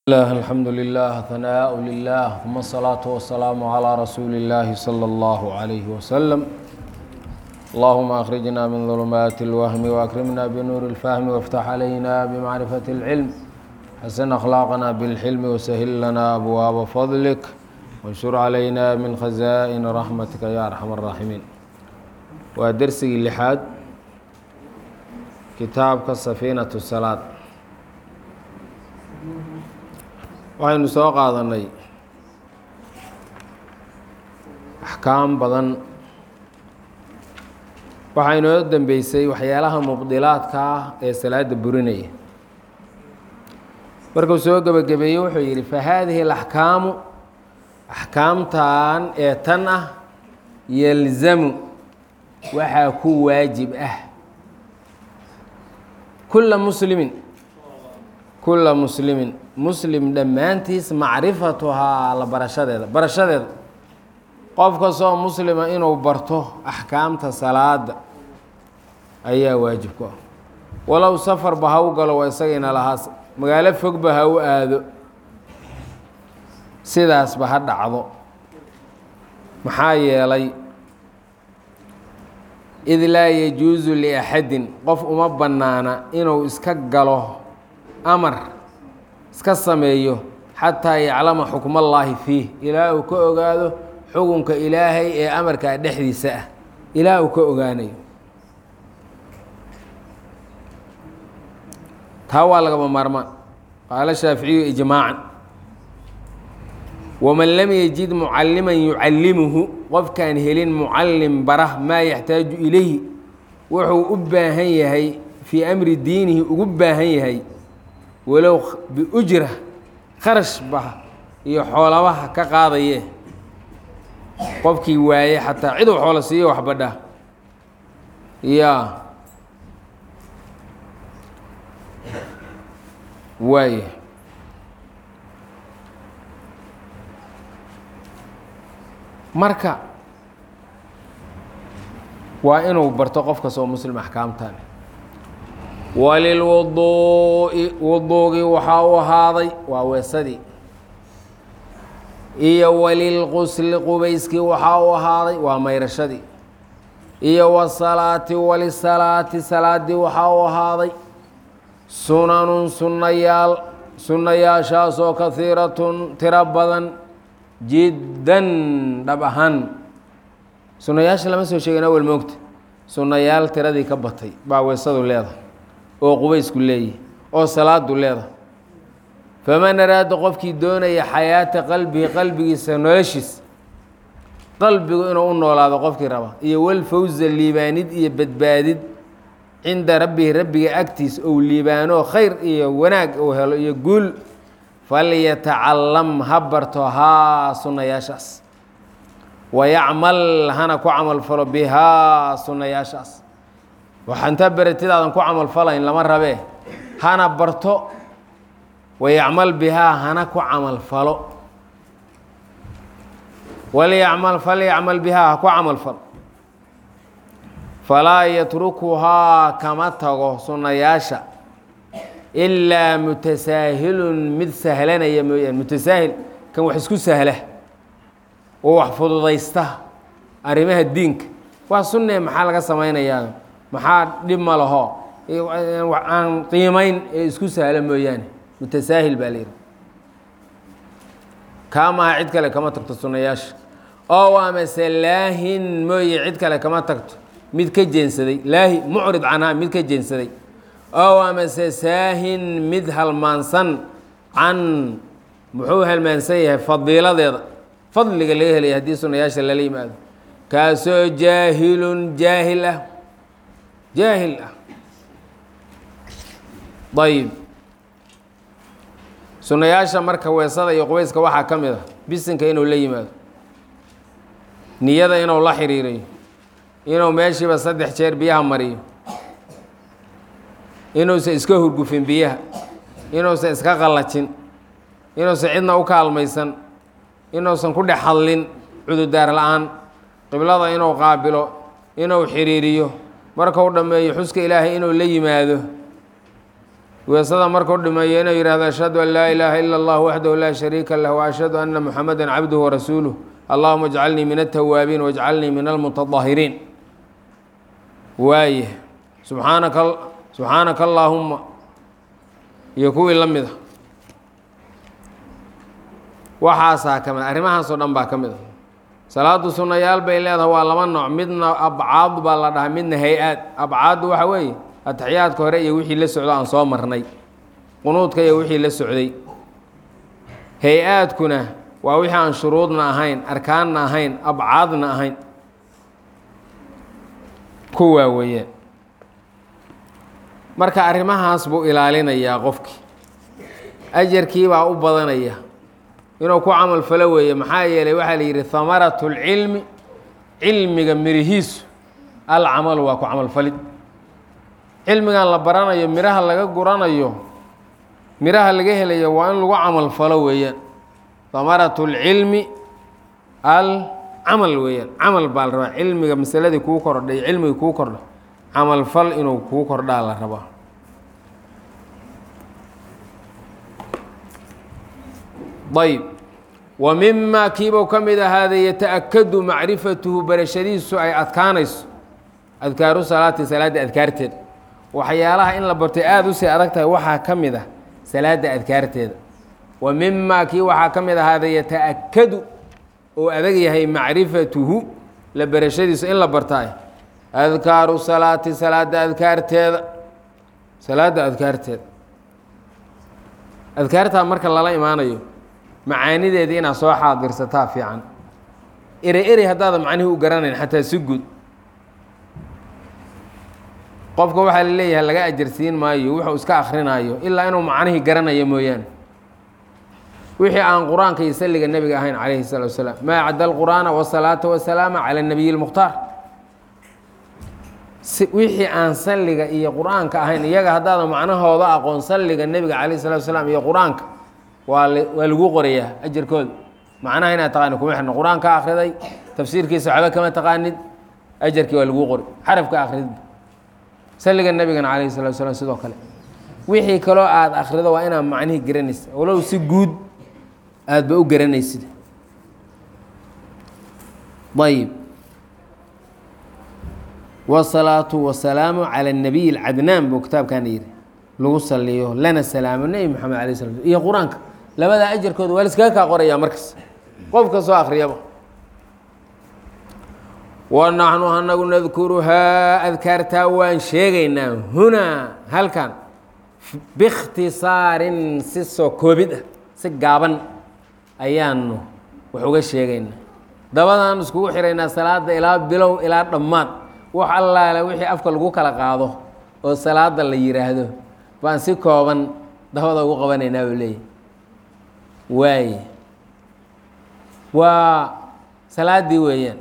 الله الحمد لله ثناء لله ثم الصلاة والسلام على رسول الله صلى الله عليه وسلم اللهم أخرجنا من ظلمات الوهم وأكرمنا بنور الفهم وافتح علينا بمعرفة العلم حسن أخلاقنا بالحلم وسهل لنا أبواب فضلك وانشر علينا من خزائن رحمتك يا أرحم الراحمين ودرسي اللحاد كتابك سفينة الصلاة waxaynu soo qaadanay axkaam badan waxaa inoo dambeysay waxyaalaha mubdilaadka ah ee salaada burinaya markuu soo gebagabeeyey wuxuu yidhi fa haadihi alaxkaamu axkaamtan ee tan ah yalzamu waxaa ku waajib ah kulla muslimin kulla muslimin muslim dhammaantiis macrifatuhaa la barashadeeda barashadeeda qof kastoo muslima inuu barto axkaamta salaada ayaa waajib ku ah walow safarba ha u galo waa isagayna lahaas magaalo fogba ha u aado sidaasba ha dhacdo maxaa yeelay id laa yajuusu liaxadin qof uma bannaana inuu iska galo amar iska sameeyo xataa yaclama xukmallaahi fiih ilaa uu ka ogaado xukunka ilaahay ee amarkaa dhexdiisa ah ilaa uu ka ogaanayo taa waa lagama maarmaan qaala shaaficiyu ijmaacan waman lam yajid mucalliman yucallimuhu qofkaan helin mucallim bara maa yaxtaaju ilayhi wuxuu u baahan yahay fii amri diinihi ugu baahan yahay walow biujra kharash ba iyo xoolabaha ka qaadaye qofkii waaye xataa ciduu xoolo siiyo waxbadha yaa waaye marka waa inuu barto qof kastoo muslim axkaamtan walilwuduu'i wuduugii waxaa u ahaaday waa weesadii iyo walilqusli qubayskii waxaa u ahaaday waa mayrashadii iyo wasalaati walisalaati salaadii waxaa u ahaaday sunanun sunnayaal sunnayaashaasoo kahiiratun tiro badan jiddan dhab ahaan sunnayaasha lama soo sheegin awel moogta sunnayaal tiradii ka batay baa weesadu leedahay oo qubaysku leeyahy oo salaadu leedahay faman araada qofkii doonaya xayaata qalbihi qalbigiisa noloshiisa qalbigu inuu u noolaado qofkii raba iyo walfawza liibaanid iyo badbaadid cinda rabbihi rabbiga agtiisa ou liibaano khayr iyo wanaag uu helo iyo guul falyatacalam ha barto haa sunnayaashaas wayacmal hana ku camal falo bihaa sunnayaashaas waxa intaa beratidaadan ku camal falayn lama rabee hana barto wayacmal bihaa hana ku camal falo walyacmal falyacmal bihaa ha ku camal falo falaa yatrukuhaa kama tago sunnayaasha ilaa mutasaahilun mid sahlanaya mooyaan mutasaahil kan wax isku sahla oo wax fududaysta arrimaha diinka waa sunnee maxaa laga samaynayaa maxaa dhib ma laho aan qiimayn ee isku sahla mooyaane mutasaahil baa la yidhi kaamaha cid kale kama tagto sunnayaasha oo amase laahin mooye cid kale kama tagto mid ka jeensaday laahi mucrid canhaa mid ka jeensaday oo amase saahin mid halmaansan can muxuu halmaansan yahay fadiiladeeda fadliga laga helaya haddii sunnayaasha lala yimaado kaasoo jaahilun jaahil ah jaahil ah ayib sunnayaasha marka weesada iyo qubayska waxaa ka mid a bisinka inuu la yimaado niyada inuu la xiriiriyo inuu meeshiiba saddex jeer biyaha mariyo inuusan iska hurgufin biyaha inuusan iska qallajin inuusan cidna u kaalmaysan inuusan ku dhex hadlin cududaar la-aan qiblada inuu qaabilo inuu xiriiriyo markuu dhammeeyo xuska ilaahay inuu la yimaado weesada markuu dhimeeyo inuu yihahdo ashhadu an laa ilaaha ila اllah waxdahu laa shariika lah waashhadu ana muxamada cabduhu warasuuluh allahuma اjcalnii min altawaabiin wاjcalnii min almutadahiriin waaye subxaanaka subxaanaka allaahuma iyo kuwii la mida waxaasaa ka mid arrimahaasoo dhan baa ka mid a salaadu sunnayaal bay leedahay waa laba nooc midna abcaad baa la dhahaa midna hay-aad abcaaddu waxa weeye atixiyaadka hore iyo wixii la socdo aan soo marnay qunuudka iyo wixii la socday hay-aadkuna waa wixii aan shuruudna ahayn arkaanna ahayn abcaadna ahayn kuwaa weeyaan marka arrimahaas buu ilaalinayaa qofkii ajarkii baa u badanaya inuu ku camal falo weeye maxaa yeelay waxaa la yidhi hamaratu lcilmi cilmiga mirihiisu alcamalu waa ku camalfalid cilmigan la baranayo miraha laga guranayo miraha laga helayo waa in lagu camal falo weeyaan hamaratu lcilmi alcamal weeyaan camal baa la rabaa cilmiga masaladii kuu kordhay cilmigii kuu kordha camalfal inuu kuu kordhaa la rabaa ayb wa mima kiibuu ka mid ahaaday yata-akadu macrifatuhu barashadiisu ay adkaanayso adkaaru salaati salaadda adkaarteeda waxyaalaha in la bartay aada usii adag tahay waxaa ka mid ah salaadda adkaarteeda wa mima kii waxaa ka mid ahaaday yata-akadu oo adag yahay macrifatuhu la barashadiisu in la bartaay adkaaru salaati salaadda adkaarteeda salaadda adkaarteeda adkaartaa marka lala imaanayo macaanideeda inaad soo xaadirsataa fiican ere erey haddaada macnihii u garanayn xataa si guud qofka waxaa la leeyahay laga ajarsiin maayo wuxuu iska akrinaayo ilaa inuu macnihii garanayo mooyaane wixii aan qur-aanka iyo salliga nebiga ahayn calayhi salatu wasalaam maa cadda alqur'aana wasalaata wasalaama cala nabiyi lmukhtaar wixii aan salliga iyo qur-aanka ahayn iyaga haddaada macnahooda aqoon salliga nebiga calayh salatu wasalaam iyo qur-aanka waa waa lagu qorayaa ajarkooda macnaha inaad taqaanid kuma xirno qur-aanka akhriday tafsiirkiisa waxba kama taqaanid ajarkii waa laguu qori xarafka akhridba salliga nebigana calayhi salatu wasalaam sidoo kale wixii kaloo aada akhrido waa inaad macnihii garanaysa walow si guud aadba u garanaysid ayib wsalaatu wasalaamu cala nabiy alcadnaan buu kitaabkaana yidhi lagu saliyo lana salaamo nebi moxamed alay sla iyo qur-aanka labadaa ajarkooda waa liskaga kaa qorayaa markas qof ka soo akhriyaba wa naxnu anagu nadkuruhaa adkaartaa waan sheegaynaa hunaa halkan biikhtisaarin si soo koobid ah si gaaban ayaanu wax uga sheegaynaa dabadaan iskugu xiraynaa salaada ilaa bilow ilaa dhammaad wax allaale wixii afka lagu kala qaado oo salaada la yidhaahdo baan si kooban dabada ugu qabanaynaa buu leeyahy waaye waa salaaddii weeyaan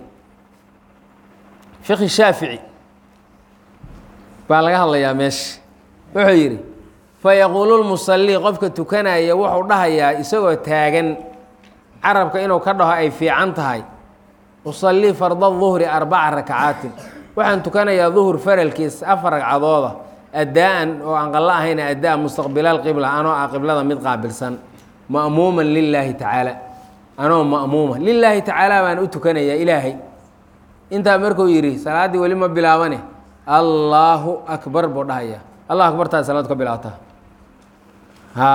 fiqi shaafici baa laga hadlayaa meesha wuxuu yidhi fayaquulu lmusallii qofka tukanaya wuxuu dhahayaa isagoo taagan carabka inuu ka dhaho ay fiican tahay usallii farda duhri arbaca rakacaatin waxaan tukanayaa duhur faralkiis afar ragcadooda addaa-an oo aan qallo ahayna addaa mustaqbila alqibla anoo ah qiblada mid qaabilsan ma'muuman lilaahi tacaala anoo ma'muuma lilaahi tacaala baan u tukanayaa ilaahay intaa markuu yidhi salaaddii weli ma bilaabane allaahu akbar buu dhahayaa allah akbartaa salaad ka bilaabtaa ha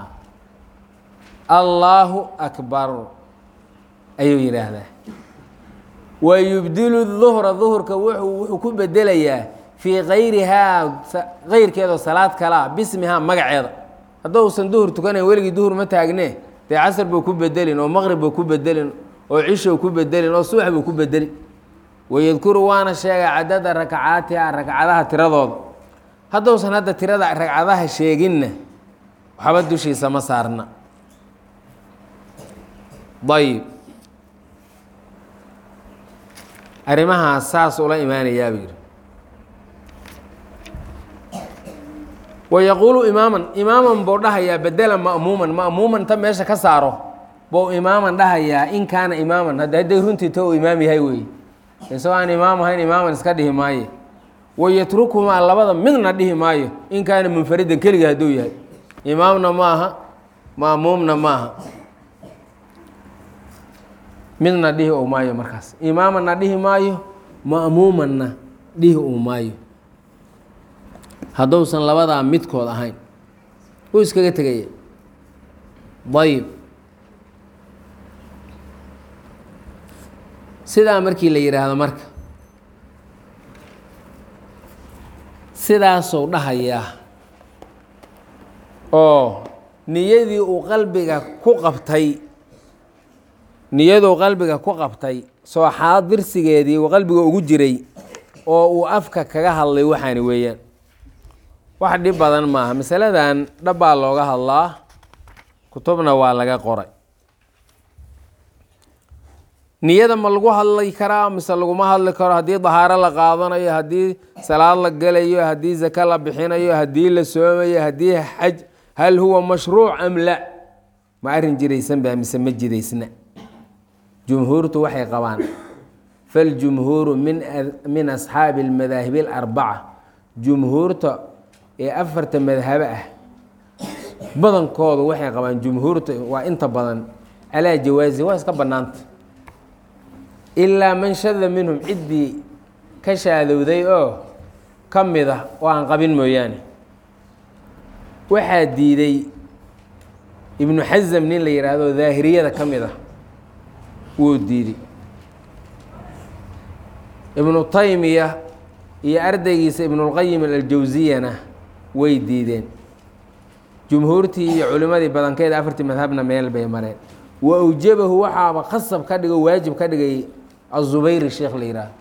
allaahu akbar ayuu yidhaahdaa wa yubdilu duhra duhurka wuxuu wuxuu ku bedelayaa fii kayrihaa kayrkeedoo salaad kalaa bismihaa magaceeda haddousan duhur tukanayn weligii duhur ma taagne dee casar buu ku bedelin oo maqrib buu ku bedelin oo cishow ku bedelin oo subax buu ku bedelin wayadkuru waana sheegaa cadada rakacaatiha ragcadaha tiradooda haddousan hadda tirada ragcadaha sheeginna waxba dushiisa ma saarna ayib arrimahaas saas ula imaanayaa buu yidhi wayaquulu imaaman imaaman buu dhahayaa bedela ma'muuman ma'muuman ta meesha ka saaro buu imaaman dhahayaa in kaana imaaman hadda hadday runtii to uu imaam yahay weeye isagoo aan imaam ahayn imaaman iska dhihi maaye wayatrukumaa labada midna dhihi maayo in kaana munfaridan keliga hadduu yahay imaamna maaha maamuumna maaha midna dhihi u maayo markaas imaamana dhihi maayo ma'muumanna dhihi uu maayo hadduusan labadaa midkood ahayn wuu iskaga tegaya ayib sidaa markii la yidhaahdo marka sidaasuu dhahayaa oo niyadii uu qalbiga ku qabtay niyaduu qalbiga ku qabtay sooxaad dirsigeedii uu qalbiga ugu jiray oo uu afka kaga hadlay waxaani weeyaan wax dhib badan maaha masaladan dhabbaa looga hadlaa kutubna waa laga qoray niyada ma lagu hadli karaa mise laguma hadli karo haddii dahaaro la qaadanayo haddii salaad la gelayo haddii zake la bixinayo haddii la soomayo haddii xaj hal huwa mashruuc am la ma arrin jiraysan baa mise ma jidaysna jumhuurtu waxay qabaan faljumhuuru min min asxaabi almadaahibi alarbaca jumhuurta ee afarta madhabo ah badankoodu waxay qabaan jumhuurta waa inta badan calaa jawaasi waa iska bannaanta ilaa man shada minhum ciddii ka shaadowday oo ka mid ah oo aan qabin mooyaane waxaa diiday ibnu xasam nin la yidhaahdo daahiriyada ka mid ah wuu diiday ibnu taymiya iyo ardaygiisa ibnulqayim aljawsiyana way diideen jumhuurtii iyo culimmadii badankeeda afartii madhabna meel bay mareen wa awjabahu waxaaba khasab ka dhigo waajib ka dhigay azubayri sheekh la yidhaahdo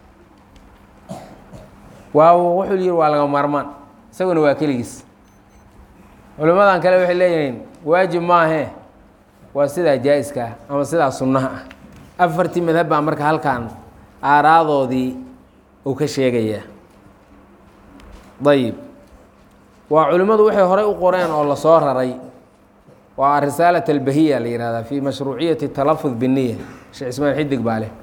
waa wuxuu yihi waa laga maarmaan isaguna waa keligiis culimmadan kale waxay leeyihiin waajib maahee waa sidaa jaa-iska ah ama sidaa sunnaha ah afartii madhab baa marka halkan aaraadoodii uu ka sheegayaa ayib waa culimmadu waxay horey u qoreen oo lasoo raray waa arisaalat albahiya la yihahdaa fi mashruuciyati talafud biniya sheekh ismaan xidig baa leh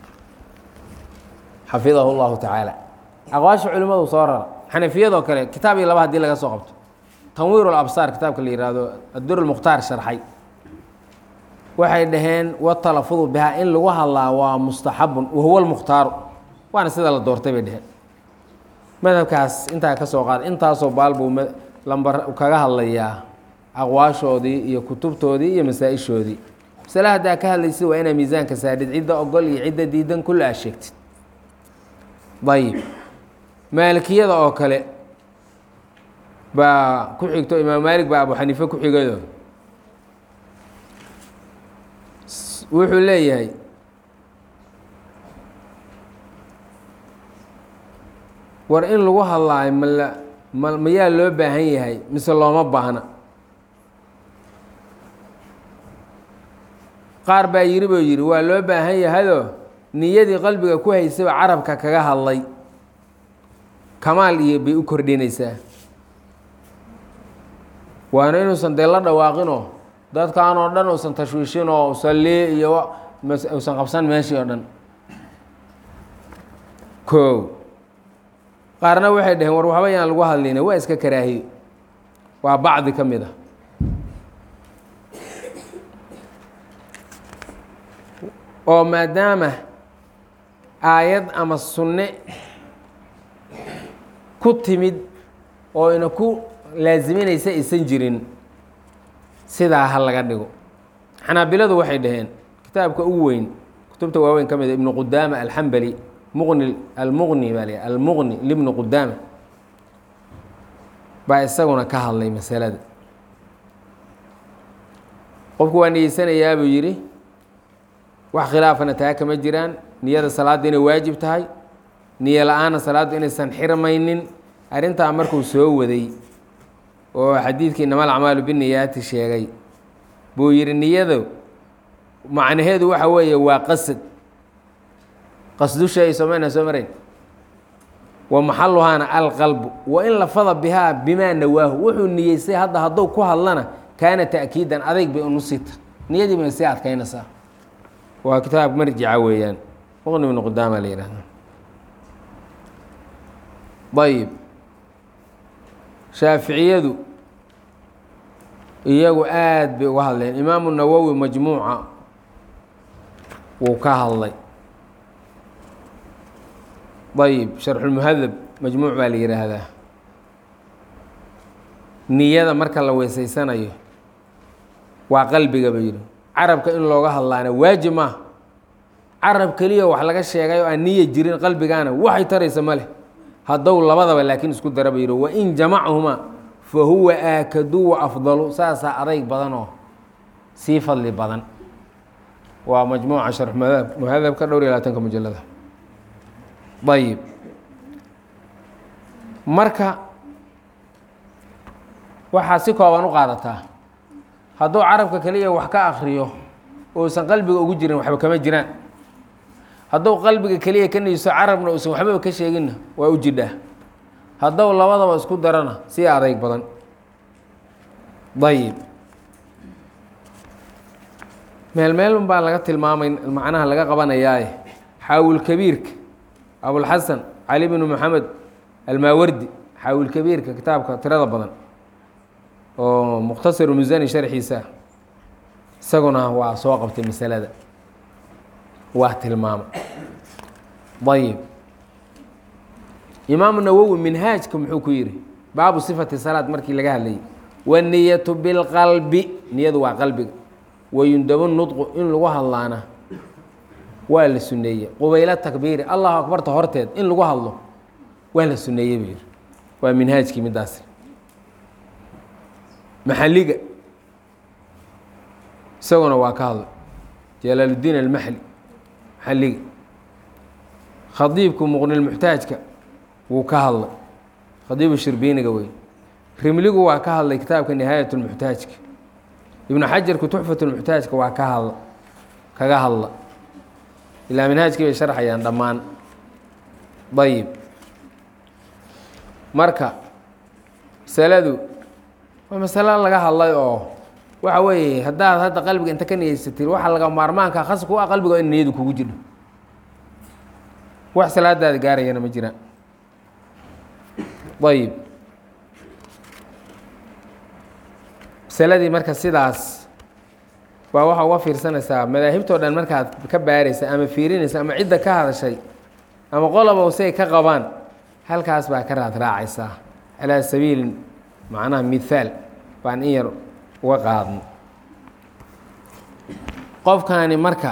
xafidahu llahu tacaala aqwaasha culimmadu soo rara xanafiyadoo kale kitaab iyo laba hadii laga soo qabto tanwiir labsaar kitaabka la yihahdo addur lmukhtaar sharxay waxay dhaheen watalafudu bihaa in lagu hadlaa waa mustaxabun wahuwa lmukhtaaru waana sida la doortay bay dheheen madhabkaas intaa ka soo qaad intaasoo baal buu lambar kaga hadlayaa aqwaashoodii iyo kutubtoodii iyo masaa-ishoodii masale haddaa ka hadlaysid waa inaa miisaanka saadhid cidda ogol iyo cidda diidan kulle aa sheegtid ayib maalikiyada oo kale baa ku xigto imaam maalik baa abu xaniife ku xigado wuxuu leeyahay war in lagu hadlaayo mala ma mayaa loo baahan yahay mise looma baahna qaar baa yiri buu yidhi waa loo baahan yahayoo niyadii qalbiga ku haysaba carabka kaga hadlay kamaal iyo bay u kordhinaysaa waana inuusan dee la dhawaaqinoo dadkan oo dhan uusan tashwiishin oo salli iyo uusan qabsan meeshii oo dhan koow qaarna waxay dhaheen war waxba yaan lagu hadlayna waa iska karaahiyo waa bacdi ka mid a oo maadaama aayad ama sunne ku timid oo ina ku laasiminaysa aysan jirin sidaa ha laga dhigo xanaabiladu waxay dhaheen kitaabka ugu weyn kutubta waaweyn ka mid a ibnu qudaama alxambali muqni almuqni baa la almuqni libni qudaama baa isaguna ka hadlay masalada qofku waa niyeysanayaa buu yidhi wax khilaafana taa kama jiraan niyada salaadda inay waajib tahay niyo la-aanna salaaddu inaysan xirmaynin arrintaa markuu soo waday oo xadiidkii inama alacmaalu biniyaati sheegay buu yidhi niyadu macnaheedu waxa weeye waa qasad qasdusha ay somayna soo marayn wa maxaluhaana alqalbu wa in lafada bihaa bimaa nawaahu wuxuu niyeystay hadda hadduu ku hadlana kaana ta'kiidan adayg bay unusita niyadii bay sii adkaynaysaa waa kitaab marjica weeyaan muqni ibnu qudaama la yihahda ayib shaaficiyadu iyagu aad bay uga hadleen imaamu nawowi majmuuca wuu ka hadlay ayib sharxulmuhadab majmuuc baa la yidhaahdaa niyada marka la weysaysanayo waa qalbiga ba yidhi carabka in looga hadlaana waajib maaha carab keliya wax laga sheegay oo aan niya jirin qalbigaana waxay taraysa ma leh haddow labadaba laakiin isku dara ba yidhi wain jamachumaa fa huwa aakadu wa afdalu saasaa adayg badan oo sii fadli badan waa majmuuca sharx muhadab muhadabka dhowr iyo labaatanka mujalada ayib marka waxaa si kooban u qaadataa hadduu carabka keliya wax ka akriyo uusan qalbiga ugu jirin waxba kama jiraan hadduu qalbiga keliya ka niiso carabna uusan waxbaba ka sheeginna waa u jidhaa hadduu labadaba isku darana si adayg badan ayib meel meelun baa laga tilmaamay macnaha laga qabanayaaye xaawilkabiirka abulxasan cali bnu maxamed almaawardi xaawilkabiirka kitaabka tirada badan oo mukhtasaru musani sharxiisa isaguna waa soo qabtay masalada waa tilmaamay ayib imaamu nawowi minhaajka muxuu ku yihi baabu sifati salaad markii laga hadlayay waniyatu bilqalbi niyadu waa qalbiga wayundabu nudqu in lagu hadlaana waa la suneeyey qubaylo takbiiri allahu akbarta horteed in lagu hadlo waa la suneeyey buu yihi waa minhaajkii midaas maxaliga isaguna waa ka hadlay jalaaludiin almaxli maxaliga khadiibku muqnilmuxtaajka wuu ka hadlay khadiibu shirbiiniga wey rimligu waa ka hadlay kitaabka nihaayat lmuxtaajka ibnu xajarku tuxfat lmuxtaajka waa ka hadla kaga hadla ilaa minhaajkii bay sharxayaan dhammaan ayib marka masaladu waa masalo laga hadlay oo waxa weeye haddaad hadda qalbiga inta ka niyeysatid waxa laga maarmaanka khas ku ah qalbiga in niyadu kugu jidho wax salaadaada gaarayana ma jiraan ayib masaladii marka sidaas waa waxaa uga fiirsanaysaa madaahibtoo dhan markaad ka baaraysa ama fiirinaysa ama cidda ka hadashay ama qoloba say ka qabaan halkaas baa ka raad raacaysaa calaa sabiili macnaha mithaal baan in yar uga qaadno qofkani marka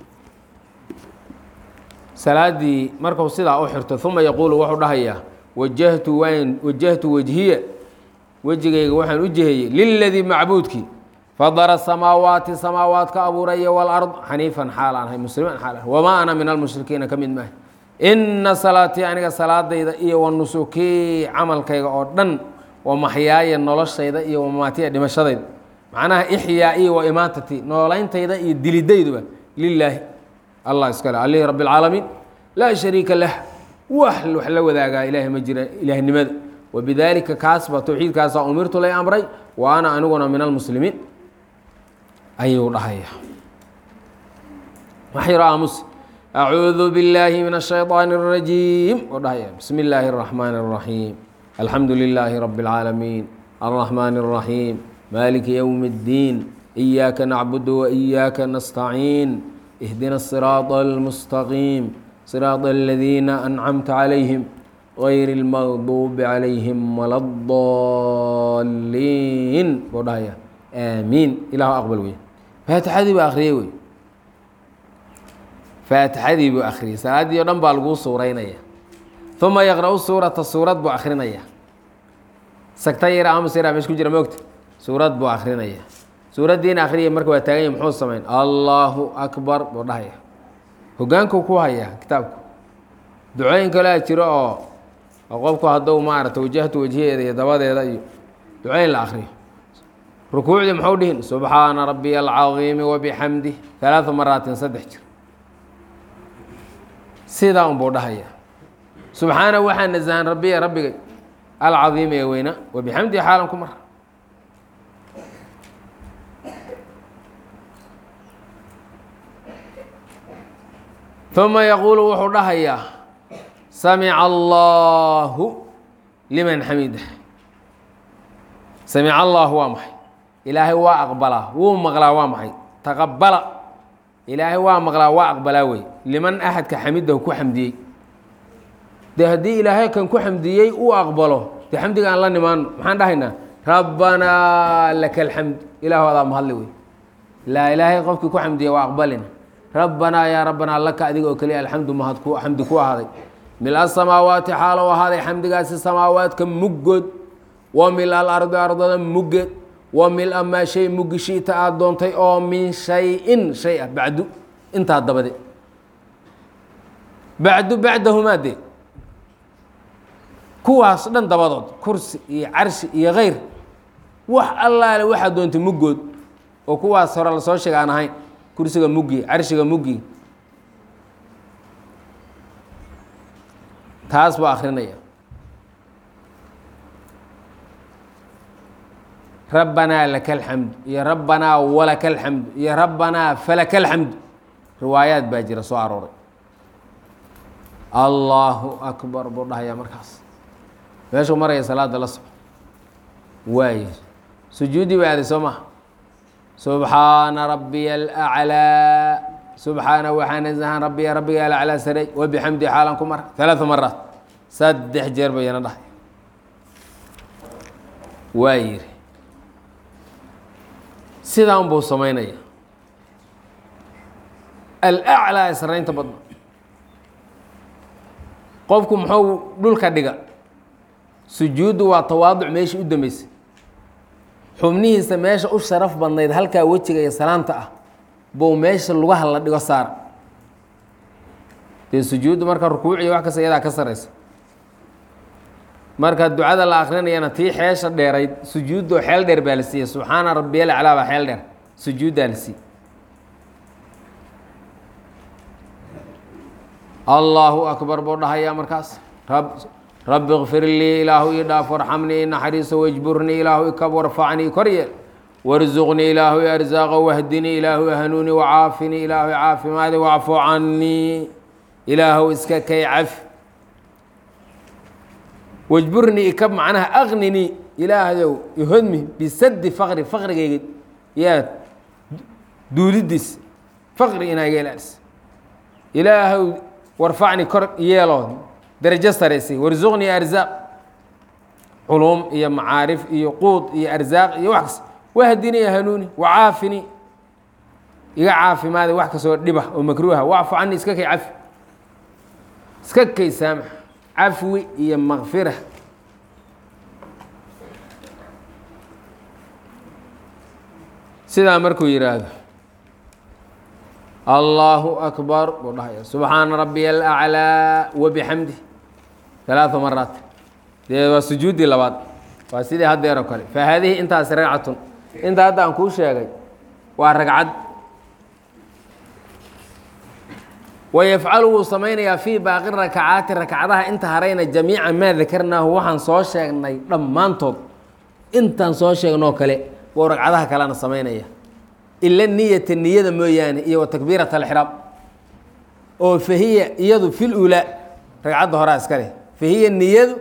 salaaddii marku sidaa u xirto uma yaquulu wuxuu dhahayaa wajahtu waan wajahtu wajhiya wejigayga waxaan u jihayey liladii macbuudkii fadara samaawaati samaawaadka abuuraya walard xaniifan xaal aan ahay musliman xaal ah wamaa ana min almushrikiina ka mid maaha ina salaatii aniga salaadayda iyo wa nusukii camalkayga oo dhan wa maxyaaya noloshayda iyo wamaatiya dhimashadayda macnaha ixyaa iyo wa imaatati nooleyntayda iyo dilidayduba lilaahi allah iskale alihi rabi اlcaalamiin laa shariika lah wax wax la wadaagaa ilaahay ma jira ilaahnimada wabidaalika kaasba towxiidkaasaa umirtu lay amray wa ana aniguna min almuslimiin ayuu dhahaya waxyaro aamus acuudu billaahi min ashayطaani الrajiim oo dhahaya bismi illaahi الraxmaani الraxiim alxamdu lilaahi rabi اlcaalamiin alraxmaani الraxiim maliki ywmi اddiin iyaaka nacbudu waiyaaka nastaciin اhdina الصiraaط almustaqiim صiraaط aladiina ancamta calayhim غayr اlmaqduubi calayhim wala الضaliin buu dhahaya aamiin ilahu aqbal wey faatixadii buu akhriyey wey faatixadii buu akhriyey salaaddii o dhan baa laguu suuraynaya uma yaqra-u suurata suurad buu akrinaya sagta yar amus yara mesh ku jira moogta suurad buu akrinaya suuraddiina akhriyay marka waa taagan yahy muxuu samayn allahu akbar buu dhahaya hogaankuu ku hayaa kitaabku ducooyin kalea jiro oo oo qofku hadduu maarata wajahtu wajhiyeeda iyo dabadeeda iyo ducooyin la akriyo rukuucdii muxuu dhihin subxaana rabiya alcadiimi wabixamdih alaaa maraatin saddex jir sidaa unbuu dhahaya subxaana waxaa nasahan rabiya rabbigay alcadiimi ee weyna wabixamdihi xaalan ku mar uma yaquulu wuxuu dhahayaa samica allaahu liman xamidah samica allaahu waa maxay ilaahay waa aqbalaa wuu maqlaa waa maxay taqabala ilaahay waa maqlaa waa aqbalaa wey liman axadka xamidahu ku xamdiyey dee haddii ilaahay kan ku xamdiyey uu aqbalo dee xamdiga aan la nimaano maxaan dhahaynaa rabbanaa laka alxamd ilaahu adaa mahadli wey laa ilaahay qofkii ku xamdiya waa aqbalina rabbanaa yaa rabbanaa laka adiga oo keliya alxamdu mahad ku xamdi ku ahaaday mil asamaawaati xaalow ahaaday xamdigaasi samaawaadka muggood wa mil alardi ardada muggeed wa mil amaa shay muggi shiita aada doontay oo min shay-in shay ah bacdu intaa dabade bacdu bacdahumaa dee kuwaas dhan dabadood kursi iyo carshi iyo kayr wax allaale waxaa doontay muggood oo kuwaas hore lasoo sheega aan ahayn kursiga muggi carshiga muggi taas baa akrinaya rabbanaa laka alxamdu iyo rabbanaa walaka alxamdu iyo rabbanaa falaka alxamdu riwaayaad baa jira soo arooray allaahu akbar buu dhahayaa markaas meeshuu maraya salaada la soco waay sujuudi ba aaday soo maha subxaana rabbiya alaclaa subxaana waxaa nasahan rabbiya rabbiga alaclaa saray wabixamdi xaalan ku mara alaaa maraat saddex jeer bayana dhahay waa yiri sidaan buu samaynaya alaclaa ee saraynta badna qofku muxuu dhulka dhiga sujuuddu waa tawaaduc meeshii u dambeysay xubnihiisa meesha u sharaf badnayd halkaa wejiga iyo salaanta ah buu meesha lugaha la dhigo saara dee sujuuddu marka rukuuciyo wax kasta iyadaa ka saraysa marka ducada la akrinayana tii xeesha dheerayd sujuuddoo xeel dheer baa la siiyey subxaana rabbiyal aclaa baa xeel dheer sujuuddaa la siiyey allaahu akbar buu dhahayaa markaas rab rabbi kfir lii ilaahu ii dhaaf warxamnii naxariiso wajburnii ilaahu ikab warfacnii kor yeel warzuqnii ilaahu i arsaaqa wahdinii ilaahu hanuuni wacaafinii ilaahu caafimaadi wacfu canii ilaahu iska kay cafi wajburnii ikab macnaha aqninii ilaahdow ihodmi bisadi faqri faqrigayga yaa duulidiis faqri inaa iga ilaalisa ilaahow warfacni kor yeeloo darajo saraysay warsuqnii arzaaq culuum iyo macaarif iyo quud iyo arsaaq iyo wax kas wahdini hanuuni wacaafini iga caafimaada wax kastoo dhiba oo makruuha wacfu cani iska kay cafi iska kay saamax cafwi iyo makfira sidaa markuu yidhaahdo allaahu akbar buu dhahaya subxaana rabbiya alaclaa wabixamdi alaaa maraat dee waa sujuuddii labaad waa sidii haddeer oo kale fa haadihi intaasi ragcatun inta hadda aan kuu sheegay waa ragcad wayafcalu wuu samaynayaa fii baaqi rakacaati rakcadaha inta harayna jamiica maa dakarnaahu waxaan soo sheegnay dhammaantood intaan soo sheegnoo kale buu ragcadaha kalena samaynaya ila niyata niyada mooyaane iyo wa takbiirat alxiraam oo fahiya iyadu fil ulaa ragcadda horaa iska leh fahiya niyadu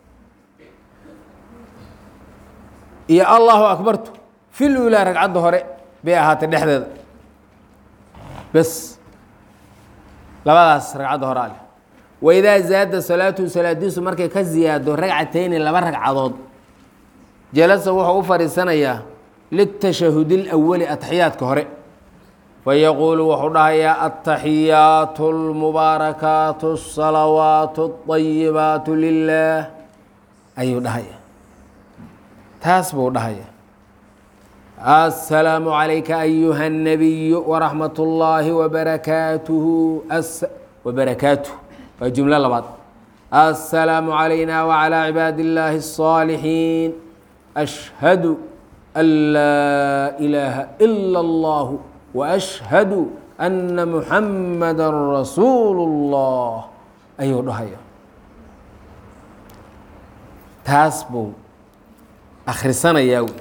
iyo allahu akbartu fil ulaa ragcadda hore bay ahaatay dhexdeeda bes labadaas ragcadda horaa leh waidaa zaada salaatuhu salaadiisu markay ka ziyaado ragcatayni laba ragcadood jalasa wuxuu u fadhiisanayaa litashahudi اlأwali ataxiyaadka hore fayaquulu wuxuu dhahayaa altaxiyaatu اlmubaarakaatu الsalawaatu الطayibaatu lilah ayuu dhahaya taas buu dhahaya aلsalaamu عalayka ayuha الnabiyu waraxmat اllaahi wbarakaatuhu wabarakaatuh waa jumlo labaad aلsalaamu عalayna wعalى cibaadi اllaahi الصاalixiin ashhadu an laa ilaaha ila اllah waashhadu anna muxamada rasuulu اllah ayuu dhahaya taas buu akhrisanayaa wey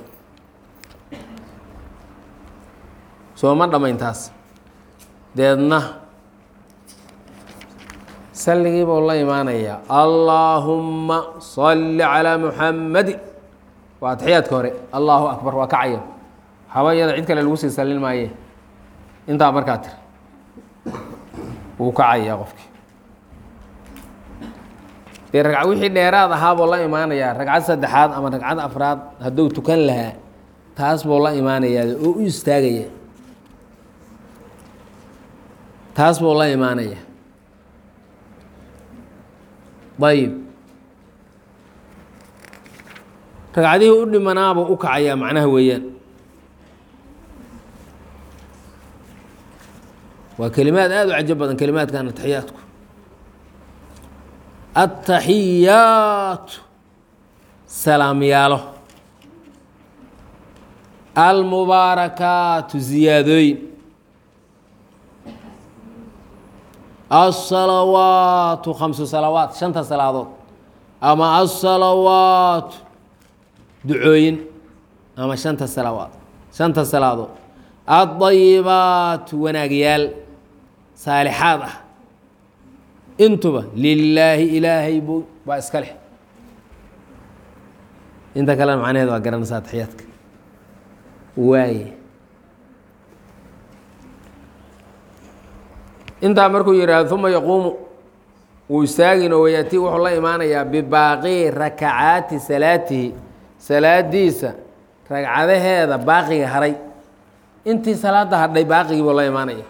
sooma dhammayn taas deedna salligii buu la imaanayaa allaahumma salli calaa muxammadin waa atixiyaadka hore allahu akbar waa kacaya waxaaba iyada cid kale lagu sii sallin maaye intaa markaa tir wuu kacayaa qofkii dee ragca wixii dheeraad ahaa buu la imaanayaa ragcad saddexaad ama ragcad afraad hadduu tukan lahaa taas buu la imaanayaa oo u istaagaya taas buu la imaanaya ayib ragcadihii u dhimanaabuu u kacayaa macnaha weeyaan waa kelimaad aada u cajo badan kelimaadkan ataxiyaadku ataxiyaatu salaamyaalo almubaarakaatu ziyaadooyin alsalawaatu khamsu salawaat shanta salaadood ama alsalawaatu ducooyin ama shanta salawaad shanta salaadood aldayibaatu wanaagyaal saalixaad ah intuba lilaahi ilaahay buu baa iska leh inta kalena macnaheed waa garanaysaa ataxiyaadka waaye intaa markuu yidhaahdo uma yaquumu wuu istaagin oo wayaati wuxuu la imaanayaa bibaaqii rakacaati salaatihi salaadiisa ragcadaheeda baaqiga haray intii salaada hadhay baaqigii buu la imaanaya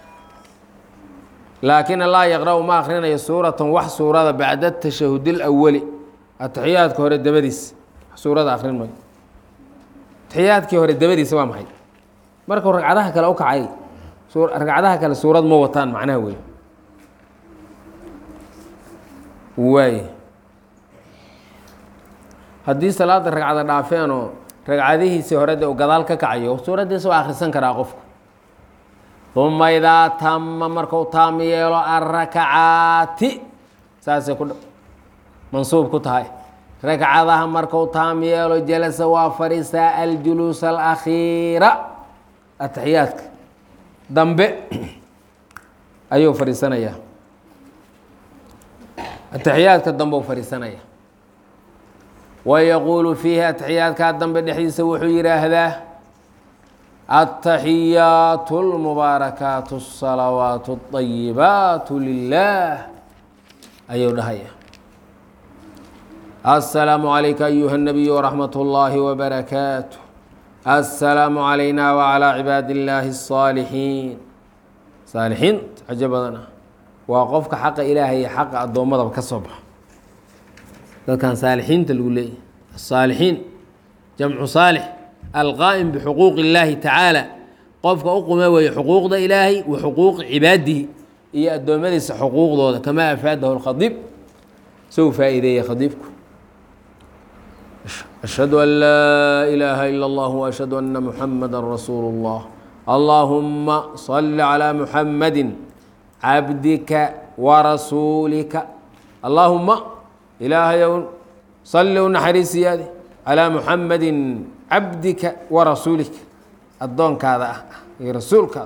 laakina laa yaqra'u ma akhrinayo suuratan wax suurada bacda tashahud اlawali ataxiyaadka hore dabadiisa suurada akrin mayo ataxiyaadkii hore dabadiisa waa maxay markuu ragcadaha kale u kacay ragcadaha kale suurad ma wataan macnaha wey waay haddii salaada ragcada dhaafeenoo ragcadihiisii hore de u gadaal ka kacayo suuraddiisa waa akhrisan karaa qofku uma idaa tama marku taam yeelo arakacaati saasay ku mansuub ku tahay ragcadaha marku taam yeelo jalasa waa fadhiisaa aljuluus alakhiira ataxiyaadka dambe ayuu fadhiisanayaa ataxiyaadka dambe u fadhiisanaya wayaquulu fiihi ataxiyaadkaa dambe dhexdiisa wuxuu yidhaahdaa التaحiyaaت الmubaarakaat الصalawaaت الطayibaat lilah ayuu dhahaya السلام عalayka أyuha النabiy وraxmaة الlahi وbarakaatu السلام عalayna وعlى cibaad الlahi الصاalixiin saalixiinta cajo badan ah waa qofka xaqa ilaahay iyo xaqa addoommadaba ka soo baxa dadkan saalixiinta lagu leeyahy الصaalixiin jamcu saalix alqaa'im bixuquuqi اllaahi tacaala qofka u qume weeye xuquuqda ilaahay wa xuquuqi cibaadihi iyo addoommadiisa xuquuqdooda kamaa afaadahu lkhadiib sou faa'iideeyey khadiibku ashhadu an laa ilaaha ila اllah وashhadu ana muxamada rasuulu اllah allaahuma صali calىa muxamadi cabdika warasuulika allaahuma ilaahayow salli u naxariisiyaade calىa muxamadi cabdika warasuulika addoonkaada ah iyo rasuulkaada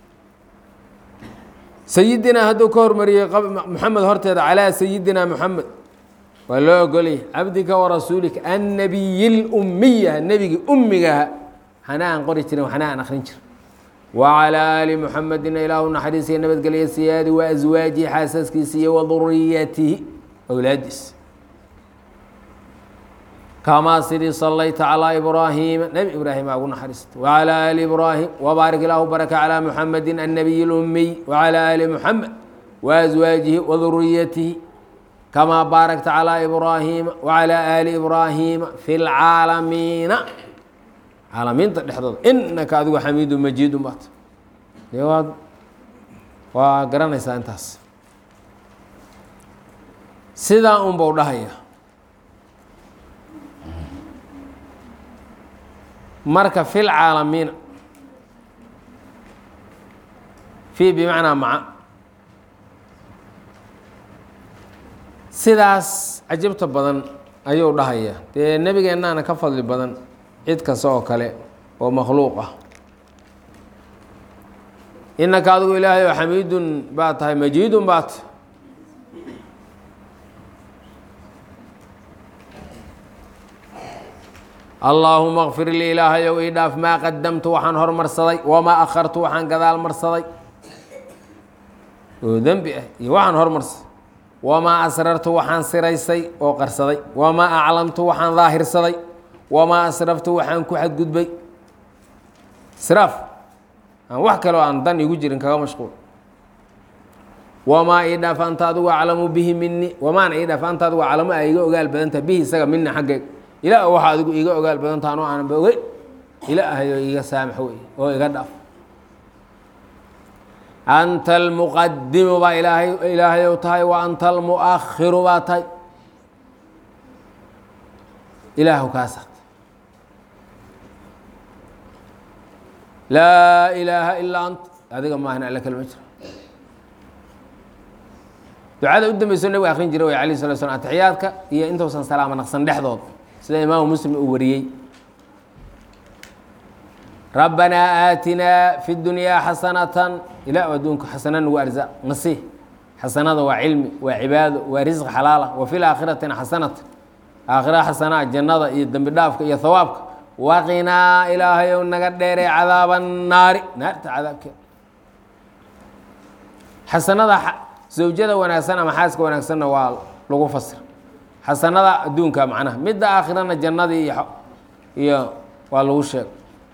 sayidinaa hadduu ka hormariyey muxamed horteeda calaa sayidina muxamed waa loo ogolaya cabdika warasuulika annabiyi lummiyaha nebigii ummigaha waxana aan qori jirin waxna aan akrin jirin wacalaa aali muxamedina ilaahu naxariisiya nabadgelya siyaadi wa aswaajihi xaasaskiisa iyo waduriyatihi awlaadiisa kamaa sidii salayta calىa ibraahiima nebi ibraahim aa ugu naxariista wacalى ali ibraahim wbaarik ilaahu baraka calىa muxamedi annabiy اlumiy wacalى ali muxamed waaswaajihi waduriyatihi kamaa baarakta calىa ibraahiima wacalى ali ibraahiima fi lcaalamiina caalamiinta dhexdooda inaka adigu xamiidu majiidu baat dee waad waa garanaysaa intaas sidaa un bau dhahaya marka fi lcaalamiina fi bimacnaa maca sidaas cajabta badan ayuu dhahaya dee nebigeennaana ka fadli badan cid kasta oo kale oo makhluuq ah inaka adigu ilaahay oo xamiidun baa tahay majiidun baa tahay allaahuma kfir lii ilaahayow ii dhaaf maa qadamtu waxaan hormarsaday wamaa akhartu waxaan gadaal marsaday oo dembi ah iyo waxaan hormarsaday wamaa asrartu waxaan siraysay oo qarsaday wamaa aclamtu waxaan daahirsaday wamaa asraftu waxaan ku xadgudbay israaf aan wax kaleo aan dan igu jirin kaga mashquul wamaa ii dhaaf anta adigu aclamu bihi mini wamaana ii dhaaf anta adigu aclamu a iga ogaal badanta bihi isaga mina xaggayga ilaa waxa adigu iga ogaal badanta anoo aananba ogeyn ilaahayo iga saamax wey oo iga dhaaf anta almuqadimu baa ilaahay ilaahayow tahay wa anta almuakhiru baa tahay ilaahu kaasa laa ilaaha ilaa ant adiga maahan alla kalma jiro ducada u dambeyso nabiga akrin jiray way alayh sala slam atixiyaadka iyo intuusan salaamo naqsan dhexdood sida imaamu muslim uu wariyey rabbanaa aatinaa fi dunyaa xasanatan ilaa adduunka xasana nagu arzaaq nasiih xasanada waa cilmi waa cibaado waa risq xalaala wa fi laakhiratina xasanatan aakhira xasanaa jannada iyo dembi dhaafka iyo hawaabka waqinaa ilaahayow naga dheeree cadaaba naari naarta cadaabkeeda xasanada zawjada wanaagsan ama xaaska wanaagsanna waa lagu fasir xasanada adduunka macnaha midda aakhirana jannadii iyo iyo waa lagu sheeg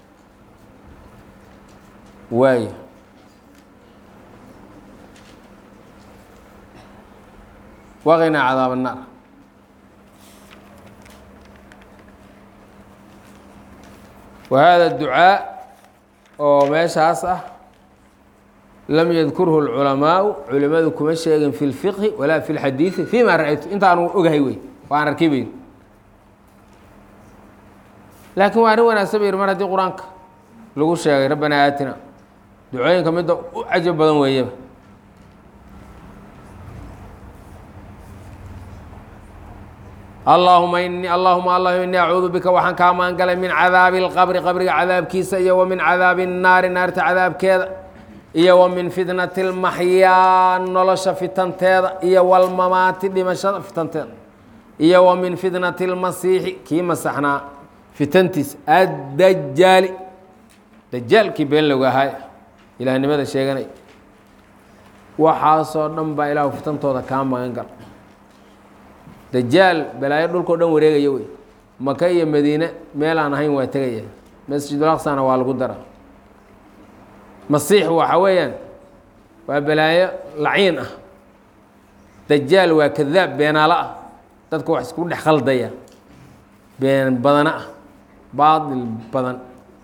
waay waqinaa cadaab الnaar wa hada ducaa oo meeshaas ah lam yadkurhu اlculamaau culimadu kuma sheegin fi اlfiqhi walaa fi اlxadiidi fima ra-aytu intaanu ogahay wey waan arkay bayn laakiin waa arrin wanaagsan ba yidhi mar haddii qur-aanka lagu sheegay rabbanaa aatina ducooyinka midda u cajab badan weeyaba allaahuma ini allahuma allah ini acuudu bika waxaan kaa maangalay min cadaabi اlqabri qabriga cadaabkiisa iyo wa min cadaabi الnaari naarta cadaabkeeda iyo wa min fitnati اlmaxyaa nolosha fitanteeda iyo walmamaati dhimashada fitanteeda iyo wa min fitnati اlmasiixi kii masaxnaa fitantiisa addajaali dajaalkii been loga ahaay ilaahnimada sheeganay waxaasoo dhan baa ilaahu fitantooda kaa magan gal dajaal balaayo dhulkao dhan wareegaya wey maka iyo madiine meel aan ahayn waa tegaya masjidul aqsana waa lagu dara masiix waxa weeyaan waa balaayo laciin ah dajaal waa kadaab beenaalo ah dadka wax isku dhex khaldaya been badana ah baatil badan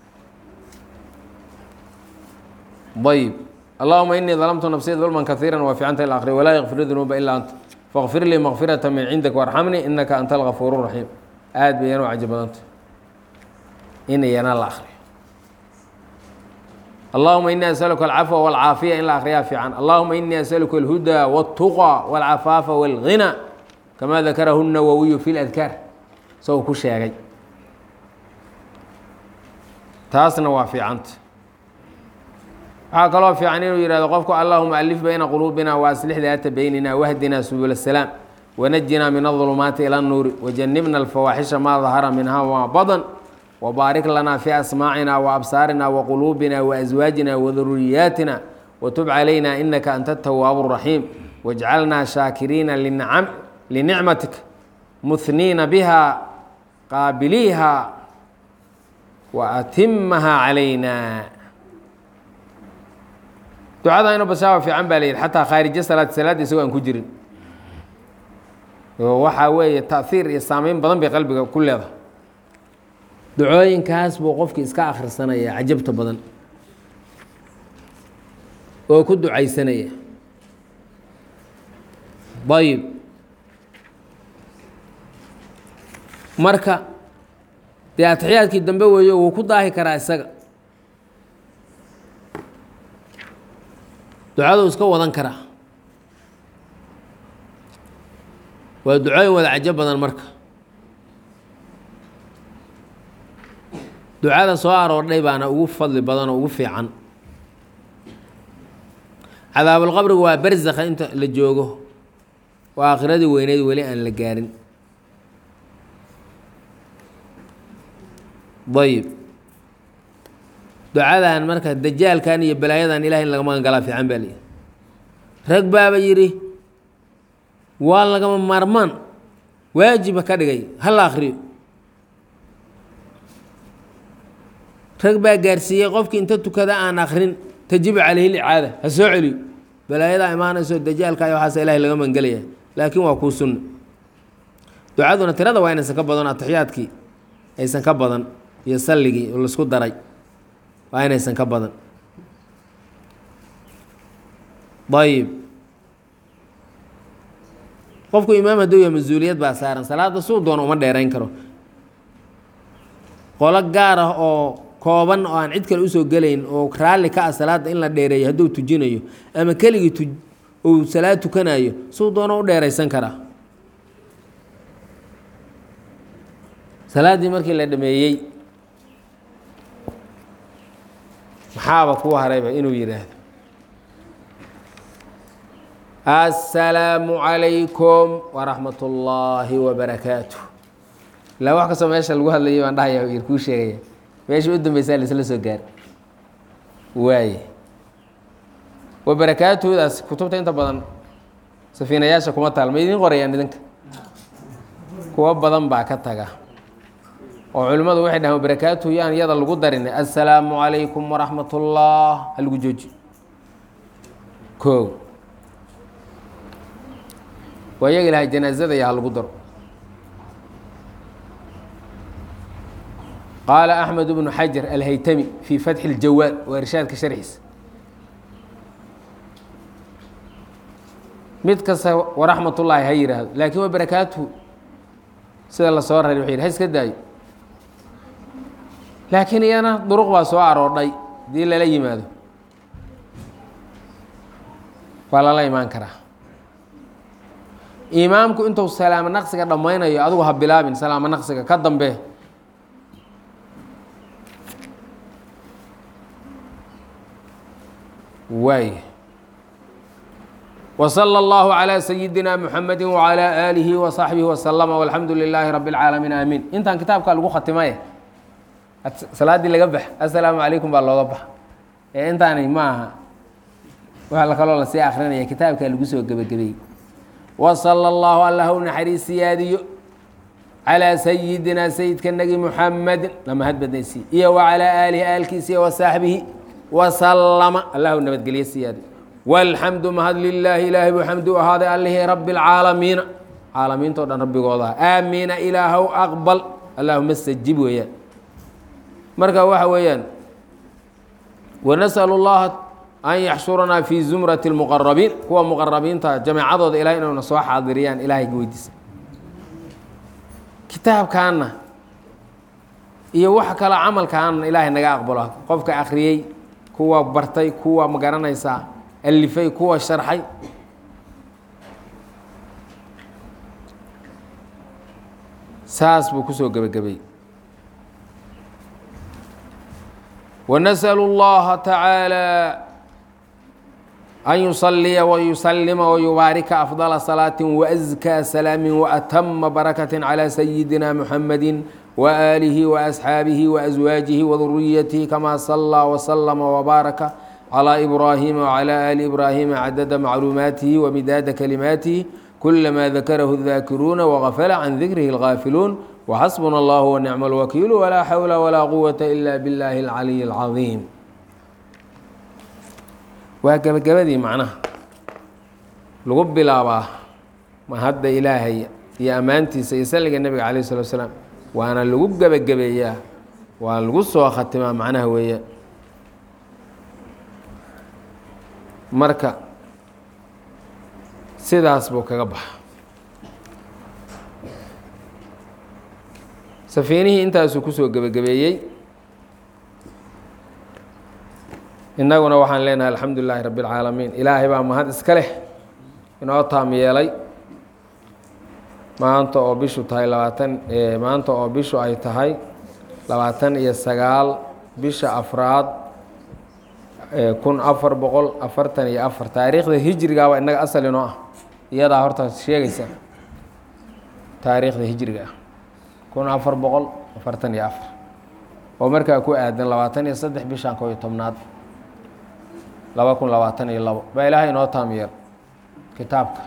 ayb allahuma inii dalamtu nafsiya dulman kaiira waa ficanta ila akri walaa yakfir dunuuba ilaa anta faqfir lii makfirata min cindik warxamnii inaka anta algafuur raxiim aad bay yan u caji badanta in iyana la akriyo allahuma inii asaluka alcafwa walcaafiya in la akriyaa fiican allahuma inii asaluka alhuda wاltuqa wاlcafaafa wاlghina kama dakarahu nawowiyu fi ladkaar isagoo ku sheegay taasna waa fiicanta waxaa kaloo fiican inuu yihahdo qofku allahuma alif bayna quluubina waaslix daata beynina wahdina subul الsalaam wanajina min الظulumaati ilى الnuuri wajanibna alfawaaxisha maa dahara minha wmaa badan wbaarik lana fi asmaacina waabsaarina waquluubina waaswaajina waduriyaatina watub calayna inaka anta الtawaabu الraxiim wاjcalna shaakiriina linicmatika muhniina biha qaabiliiha waatimaha calayna ducada inu bashaaba fiican baa la yidhi xataa khaarijo salaad salaadda isagoo aan ku jirin waxaa weeye taahiir iyo saameyn badan bay qalbiga ku leedahay ducooyinkaas buu qofki iska akhrisanaya cajabta badan oo ku ducaysanaya ayib marka dee atixiyaadkii dambe weeyo wuu ku daahi karaa isaga ducaduu iska wadan karaa waa ducooyin wada cajo badan marka ducada soo aroordhay baana ugu fadli badan oo ugu fiican cadaabulqabrigu waa berzakha inta la joogo waa aakhiradii weyneyd weli aan la gaarin ayib ducadan marka dajaalkan iyo balaayadan ilahay in laga magan galaa fiican baa lihi rag baaba yidhi waa lagama maarmaan waajiba ka dhigay hala akriyo rag baa gaarsiiyey qofkii inta tukada aan akrin tajibu calayhi licaada ha soo celiyo balaayadaa imaanayso dajaalka iyo waxaas ilahay laga magangelaya laakiin waa kuu sunna ducaduna tirada waa inaysan ka badan atixiyaadkii aysan ka badan iyo salligii oo laisku daray waa inaysan ka badan ayib qofku imaam hadduu yahay mas-uuliyad baa saaran salaada suu doona uma dheerayn karo qolo gaar ah oo kooban oo aan cid kale usoo gelayn oo raalli ka ah salaadda in la dheereeyo hadduu tujinayo ama keligii tu uu salaad tukanayo suu doona u dheeraysan karaa salaaddii markii la dhameeyey maxaaba kuu harayba inuu yidhaahdo assalaamu calaykum waraxmat ullaahi wabarakaatu ilaa wax kastoo meesha lagu hadlayay baan dhahaya yar kuu sheegaya meesha u dambeysaa laisla soo gaar waaye wabarakaatudaas kutubta inta badan safiinayaasha kuma taal ma idiin qorayaan idinka kuwo badan baa ka taga oo culimmadu waxay dhahaan wabarakaatuhu yaan iyada lagu darin assalaamu calaykum waraxmat ullah ha lagu jooji ko waa iyaga ilahay janaazada iyo ha lagu daro qaala axmed bnu xajar alhaytami fii fatxi اljawaad waa irshaadka sharxiisa mid kasta waraxmat ullaahi ha yidhaahdo laakiin waa barakaatuhu sida la soo raray wuxuu yidhi ha iska daayo laakiin iyana duruq baa soo aroodhay hadii lala yimaado waa lala imaan karaa imaamku intuu salaamo naqsiga dhammaynayo adigu ha bilaabin salaamo naqsiga ka dambe waay وصلى الله على سيدina محمد وعلى آله وصaحبه وسلم والحمdu للahi رب العاalمين آمين intan kitaabka lagu khatimay salaadii laga bax السلaamu عalayكم baa looga bax ee intaani ma aha wa kaloo lasii akrinaya kitaabka lagu soo gebagabeeyey وصلى الله allah u naxariis siyaadiyo عalى سيدina سيدka nagi محamdi lama hadbadnaysi iyo وعalى آlihi aalkiisa iyo وصaحbihi وسلم allah u nabadgelye siyaadiyo wاlxamdu mahad lilaahi ilaahay buu xamdi u ahaaday allihii rabi اlcaalamiina caalamiinto dhan rabbigooda aamiina ilaahow aqbal allahuma stajib weeyaan marka waxa weeyaan wanasأl اllaha an yaxshuranaa fi zumrati اlmuqarabiin kuwa muqarabiinta jameecadooda ilahay inayna soo xaadiriyaan ilahay weydiisa kitaabkaana iyo wax kaloo camalkaana ilaahay naga aqbalo qofka akhriyey kuwa bartay kuwa magaranaysaa alifay kuwa sharxay saas buu kusoo gebagabay ونسأل الله تعالى أن يصلي ويسلم ويبارك أفضل صلاة وأزكى سلام وأتم بركة على سيدنا محمد وآله وأصحابه وأزواجه وذريته كما صلى وسلم وبارك على إبراهيم وعلى آل إبراهيم عدد معلوماته ومداد كلماته كلما ذكره الذاكرون وغفل عن ذكره الغافلون وحسبنا الله ونعم الوكيل ولا حول ولا قوة إلا بالله العلي العظيم waa gebagabadii macnaha lagu bilaabaa mahadda ilaahay iyo ammaantiisa iyo salliga nebiga calayh salatu salaam waana lagu gebagabeeyaa waa lagu soo khatimaa macnaha weeyaan marka sidaas buu kaga baxa safiinihii intaasuu kusoo gebagabeeyey innaguna waxaan leenahay alxamdu lilaahi rabbi اlcaalamiin ilaahay baa mahad iska leh inoo taam yeelay maanta oo bishu tahay labaatan maanta oo bishu ay tahay labaatan iyo sagaal bisha afraad kun afar boqol afartan iyo afar taariikhda hijrigaaba innaga asal inoo ah iyadaa horta sheegaysa taariikhda hijriga ah kun afar boqol afartan iyo afar oo markaa ku aadan labaatan iyo saddex bishan koo iyo tobnaad laba kun labaatan iyo labo baa ilaahay inoo taamyeel kitaabka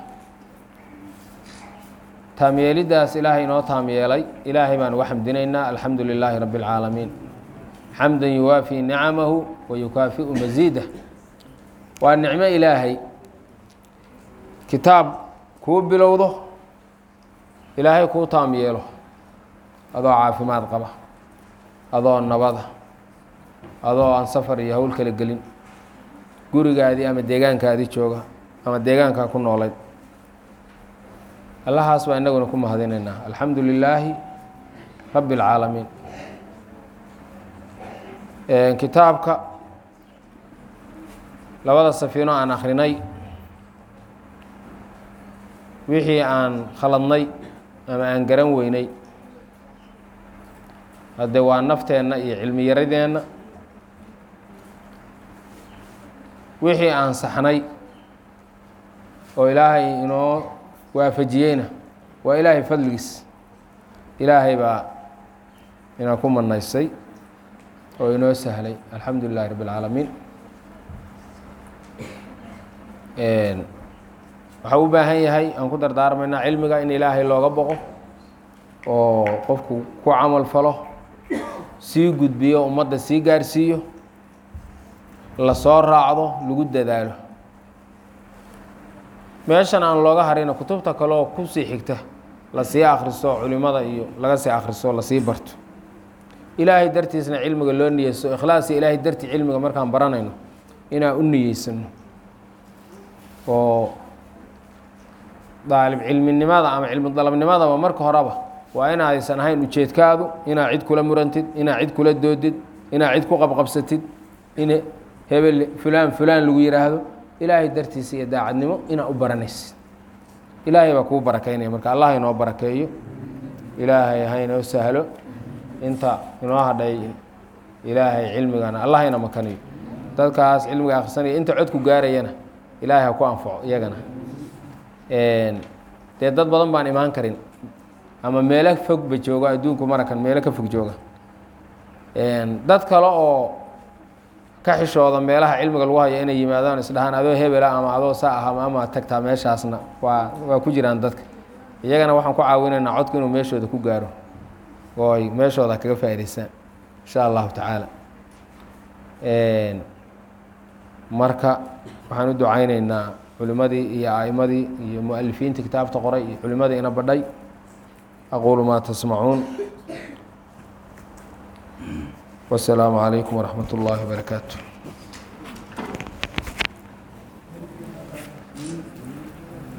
taamyeelidaas ilaahay inoo taamyeelay ilaahay baan uga xamdinaynaa alxamdu lilaahi rabbi اlcaalamiin xamda yuwaafii nicamahu wa yukaafiu masiidah waa nicmo ilaahay kitaab kuu bilowdo ilaahay kuu taam yeelo adoo caafimaad qaba adoo nabada adoo aan safar iyo howl kala gelin gurigaadii ama deegaankaadii jooga ama deegaankaa ku noolayd allahaas baa inaguna ku mahadinaynaa alxamdu lilaahi rabbi اlcaalamiin kitaabka labada safiino aan akrinay wixii aan khaladnay ama aan garan weynay hadde waa nafteenna iyo cilmi yaradeenna wixii aan saxnay oo ilaahay inoo waafajiyeyna waa ilaahay fadligiis ilaahay baa ina ku manaysay oo inoo sahlay alxamdu lilahi rabi اlcaalamiin waxaa u baahan yahay aan ku dardaarmaynaa cilmiga in ilaahay looga boqo oo qofku ku camal falo sii gudbiyo ummadda sii gaarsiiyo lasoo raacdo lagu dadaalo meeshan aan looga harina kutubta kale oo kusii xigta lasii akhriso culimada iyo laga sii akhriso lasii barto ilaahay dartiisna cilmiga loo niyeyso ikhlaasiyo ilaahay dartii cilmiga markaan baranayno inaan u niyeysano oo daalib cilminimada ama cilmi dalabnimadaba marka horeba waa inaaysan ahayn ujeedkaadu inaa cid kula murantid inaa cid kula doodid inaa cid ku qabqabsatid in hebel fulaan fulaan lagu yidhaahdo ilaahay dartiisa iyo daacadnimo inaa u baranaysid ilaahay baa kuu barakeynaya marka allah inoo barakeeyo ilaahay ha inoo sahlo inta inoo hadhay ilaahay cilmigana allah ina makaniyo dadkaas cilmiga akhrisanaya inta codku gaarayana ilaahay ha ku anfaco iyagana dee dad badan baan imaan karin ama meelo fogba jooga adduunku marakan meelo ka fog jooga dad kale oo ka xishooda meelaha cilmiga lagu hayo inay yimaadaan isdhahaan adoo hebela ama adoo saa ah ama tagtaa meeshaasna waa waa ku jiraan dadka iyagana waxaan ku caawinaynaa codku inuu meeshooda ku gaaro oo ay meeshooda kaga faa'idaystaan insha allahu tacaala marka waxaan u ducayneynaa culimadii iyo a'imadii iyo mualifiintii kitaabta qoray iyo culimadii ina badhay aquulu maa tasmacuun wasalaamu calaykum waraxmat ullaahi wabarakaatu